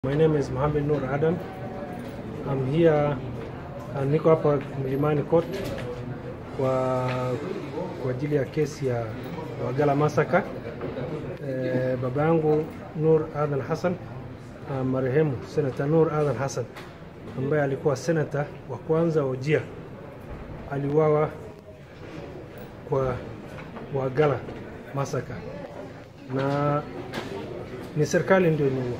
My name is Mohamed Nur Adam. I'm here uh, niko hapa Mlimani Court kwa kwa ajili ya kesi ya Wagala Massacre. Eh, baba yangu Nur Adhan Hassan uh, marehemu Senator Nur Adhan Hassan ambaye alikuwa senator wa kwanza wa Wajir aliuawa kwa Wagala Massacre na ni serikali ndio imeua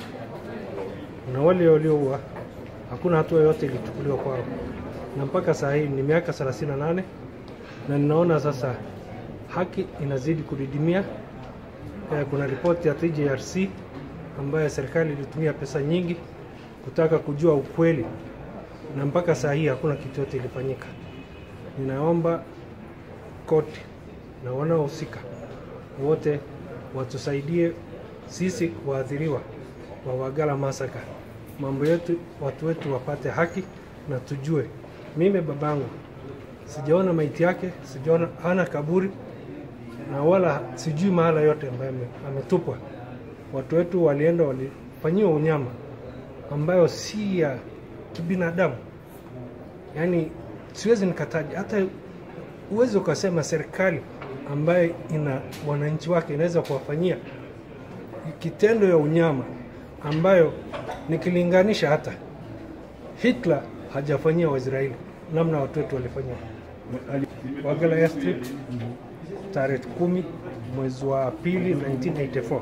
na wale walioua hakuna hatua yoyote ilichukuliwa kwao, na mpaka saa hii ni miaka 38 na ninaona sasa haki inazidi kudidimia. Eh, kuna ripoti ya TJRC ambayo serikali ilitumia pesa nyingi kutaka kujua ukweli, na mpaka saa hii hakuna kitu yote ilifanyika. Ninaomba koti na wanaohusika wote watusaidie sisi waathiriwa wa Wagala Massacre, mambo yetu, watu wetu wapate haki na tujue. Mimi babangu sijaona maiti yake, sijaona hana kaburi na wala sijui mahala yote ambayo ame- ametupwa. Watu wetu walienda walifanyiwa unyama ambayo si ya kibinadamu, yaani siwezi nikataja hata uwezi ukasema serikali ambayo ina wananchi wake inaweza kuwafanyia kitendo ya unyama ambayo nikilinganisha hata Hitler hajafanyia Waisraeli namna watu wetu walifanyia Wagala Airstrip tarehe kumi mwezi wa pili 1984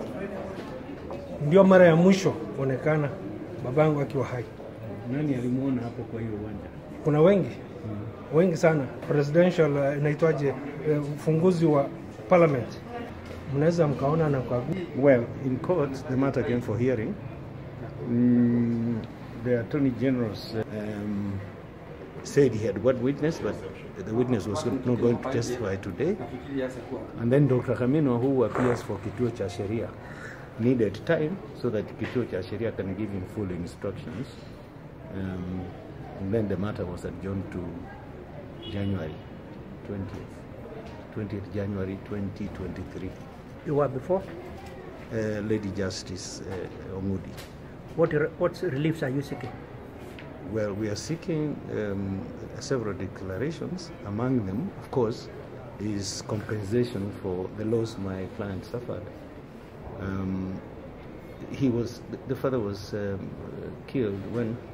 ndio mara ya mwisho kuonekana babangu akiwa hai. Nani alimuona hapo kwa hiyo uwanja? Kuna wengi wengi sana, presidential uh, inaitwaje, uh, ufunguzi wa parliament, mnaweza mkaona na kwa Well, in court, the matter came for hearing. Mm, the Attorney General's um, said he had one witness, but the witness was not going to testify today. And then Dr. Kamino, who appears for Kituo cha Sheria, needed time so that Kituo cha Sheria can give him full instructions. Um, and then the matter was adjourned to January 20th, 20th January 2023. You were before? Uh, Lady Justice uh, Omudi. What, re- what reliefs are you seeking? Well, we are seeking um, several declarations. Among them, of course, is compensation for the loss my client suffered. Um, he was the father was um, killed when